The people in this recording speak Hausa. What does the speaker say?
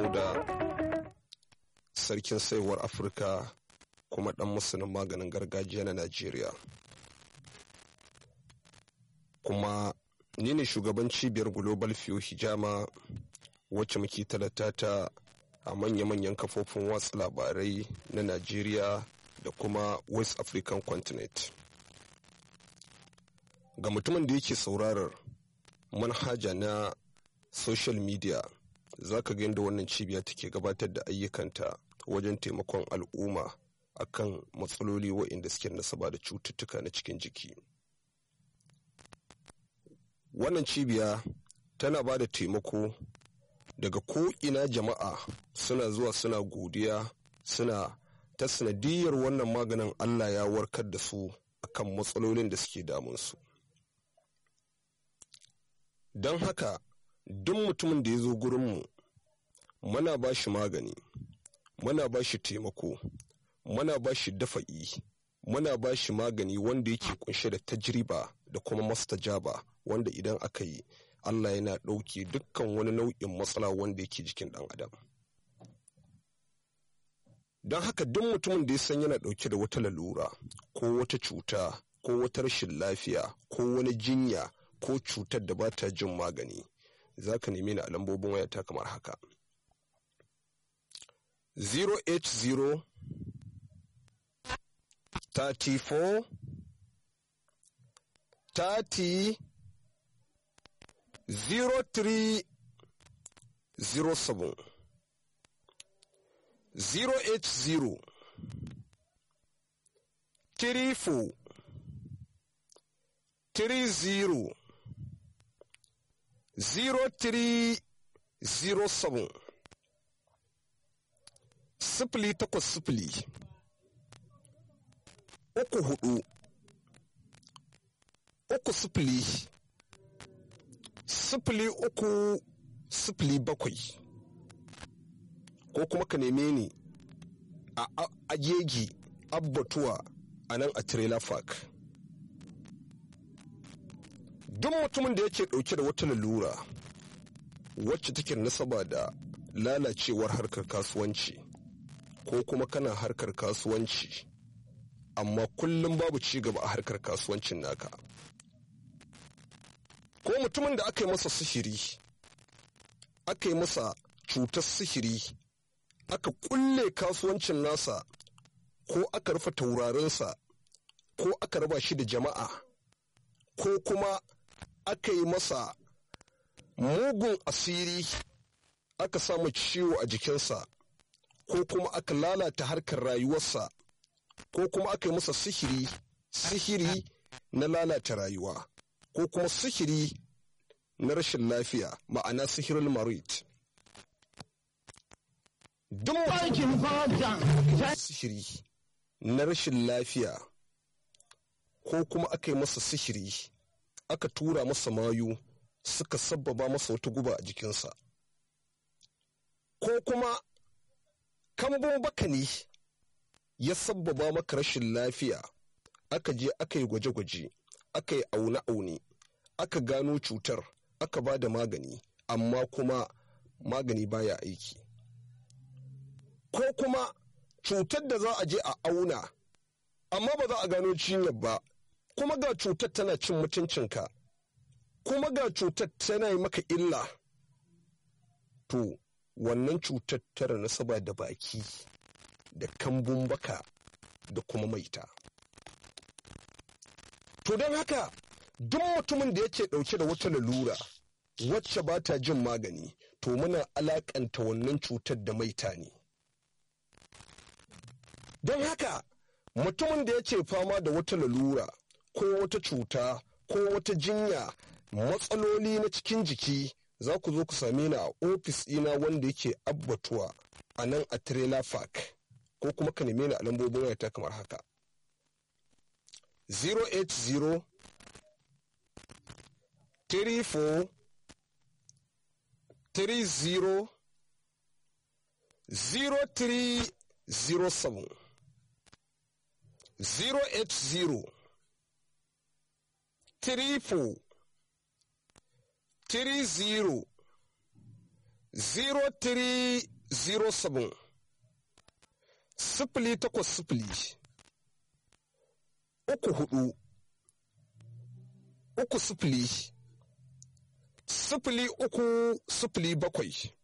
dauda sarkin saiwar afirka kuma dan musulun maganin gargajiya na najeriya kuma ni ne shugaban cibiyar global fiyo hijama wacce muke talata ta a manya-manyan kafofin watsa labarai na najeriya da kuma west african continent ga mutumin da yake saurarar manhaja na social media za ka ga yadda wannan cibiya take gabatar da ayyukanta wajen taimakon al'umma akan matsaloli waɗanda suke nasaba da cututtuka na cikin jiki wannan cibiya tana ba da taimako daga ko'ina jama'a suna zuwa suna godiya suna ta sanadiyar wannan maganin allah ya warkar da su akan matsalolin da suke damunsu don haka duk mutumin da ya zo gurinmu muna ba shi magani muna ba shi taimako muna ba shi dafa'i muna ba shi magani wanda yake kunshe da tajriba da kuma mastajaba wanda idan aka yi allah yana ɗauke dukkan wani nau'in matsala wanda yake jikin ɗan adam don haka duk mutumin da ya san yana ɗauke da wata lalura ko wata cuta ko wata rashin lafiya ko wani jinya ko cutar da ba ta jin magani za ka nemi ni a lambobin wayata kamar haka 080 34 30 03 07 080 34 30 0307 sifili takwas sifili uku hudu uku sifili sifili uku sifili bakwai ko kuma ka neme ni a agegi abbatuwa a nan a trailer park duk mutumin da yake dauke da wata lalura wacce take nasaba da lalacewar harkar kasuwanci ko kuma kana harkar kasuwanci amma kullum babu ci gaba a harkar kasuwancin naka ko mutumin da aka yi masa sihiri aka yi masa cutar sihiri aka kulle kasuwancin nasa ko aka rufe taurarinsa ko aka raba shi da jama'a ko kuma aka yi masa mugun asiri aka samu ciwo a jikinsa ko kuma aka lalata harkar rayuwarsa ko kuma aka yi masa sihiri sihiri na lalata rayuwa ko kuma sihiri na rashin lafiya ma'ana sihirin marit duk sihiri na rashin lafiya ko kuma aka yi masa sihiri aka tura masa mayu suka sabbaba masa wata guba a jikinsa ko kuma kambun baka ne ya sabbaba maka rashin lafiya aka je aka yi gwaje-gwaje aka yi aune-aune aka gano cutar aka ba da magani amma kuma magani baya aiki ko kuma cutar da za a je a auna amma ba za a gano cinyar ba kuma ga cutar tana cin mutuncinka kuma ga cutar tana yi maka illa to wannan cutar tara nasaba da baki da kambun baka da kuma maita to don haka duk mutumin da yake dauke da wata lalura wacce ba ta jin magani to muna alakanta wannan cutar da maita ne don haka mutumin da yake fama da wata lalura ko wata cuta ko wata jinya matsaloli na cikin jiki za ku zo ku same ni a ofis ɗina wanda yake abbatuwa a nan a trailer park ko kuma ka neme ni a lambobin wayata kamar haka 080 34 30 0307 080 34 30 03 07 sifili takwas sifili uku hudu uku sifili sifili uku sifili bakwai